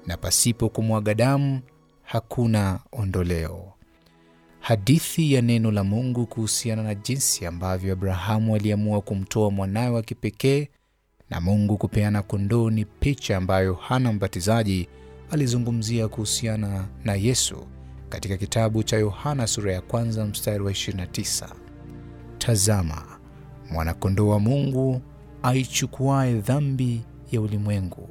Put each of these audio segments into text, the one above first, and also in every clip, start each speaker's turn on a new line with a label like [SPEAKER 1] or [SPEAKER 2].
[SPEAKER 1] na pasipo kumwaga damu hakuna ondoleo. Hadithi ya neno la Mungu kuhusiana na jinsi ambavyo Abrahamu aliamua kumtoa mwanawe wa kipekee na Mungu kupeana kondoo ni picha ambayo Yohana Mbatizaji alizungumzia kuhusiana na Yesu katika kitabu cha Yohana sura ya kwanza mstari wa 29. Tazama, mwanakondoo wa Mungu aichukuaye dhambi ya ulimwengu.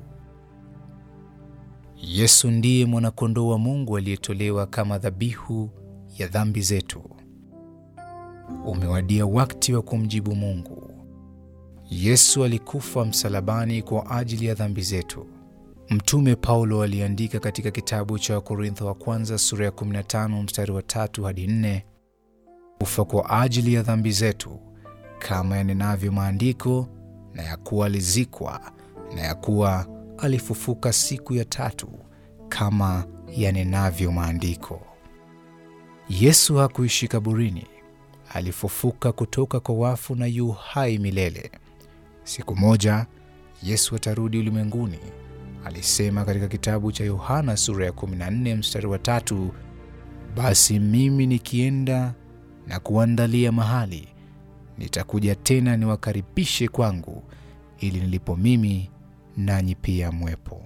[SPEAKER 1] Yesu ndiye mwanakondoo wa Mungu aliyetolewa kama dhabihu ya dhambi zetu. Umewadia wakati wa kumjibu Mungu. Yesu alikufa msalabani kwa ajili ya dhambi zetu. Mtume Paulo aliandika katika kitabu cha Wakorintho wa kwanza sura ya 15 mstari wa tatu hadi nne, kufa kwa ajili ya dhambi zetu kama yanenavyo maandiko, na ya kuwa alizikwa, na ya kuwa alifufuka siku ya tatu kama yanenavyo maandiko. Yesu hakuishi kaburini, alifufuka kutoka kwa wafu na yu hai milele. Siku moja Yesu atarudi ulimwenguni, alisema katika kitabu cha Yohana sura ya 14 mstari wa tatu, basi mimi nikienda na kuandalia mahali, nitakuja tena niwakaribishe kwangu, ili nilipo mimi nanyi pia mwepo.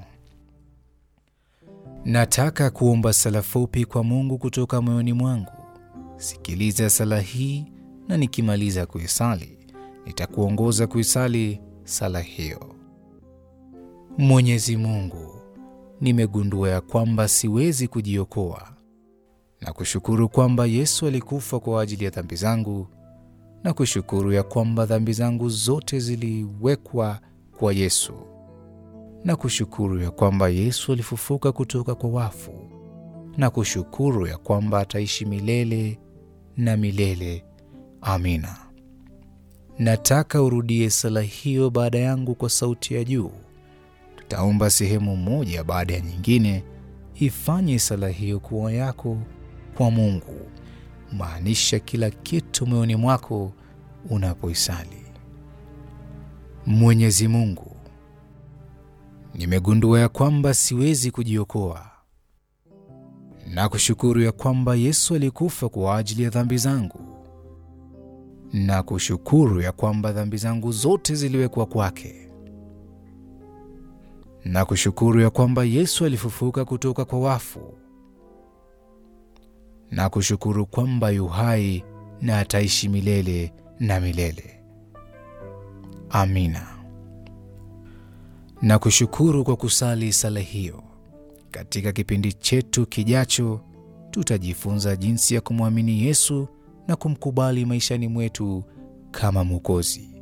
[SPEAKER 1] Nataka kuomba sala fupi kwa Mungu kutoka moyoni mwangu. Sikiliza sala hii, na nikimaliza kuisali nitakuongoza kuisali sala hiyo. Mwenyezi Mungu, nimegundua ya kwamba siwezi kujiokoa na kushukuru kwamba Yesu alikufa kwa ajili ya dhambi zangu na kushukuru ya kwamba dhambi zangu zote ziliwekwa kwa Yesu na kushukuru ya kwamba Yesu alifufuka kutoka kwa wafu na kushukuru ya kwamba ataishi milele na milele. Amina. Nataka urudie sala hiyo baada yangu kwa sauti ya juu. Tutaomba sehemu moja baada ya nyingine. Ifanye sala hiyo kuwa yako kwa Mungu. Maanisha kila kitu moyoni mwako unapoisali. Mwenyezi Mungu, nimegundua ya kwamba siwezi kujiokoa na kushukuru ya kwamba Yesu alikufa kwa ajili ya dhambi zangu na kushukuru ya kwamba dhambi zangu zote ziliwekwa kwake na kushukuru ya kwamba Yesu alifufuka kutoka kwa wafu na kushukuru kwamba yu hai na ataishi milele na milele. Amina. Na kushukuru kwa kusali sala hiyo. Katika kipindi chetu kijacho, tutajifunza jinsi ya kumwamini Yesu na kumkubali maishani mwetu kama Mwokozi.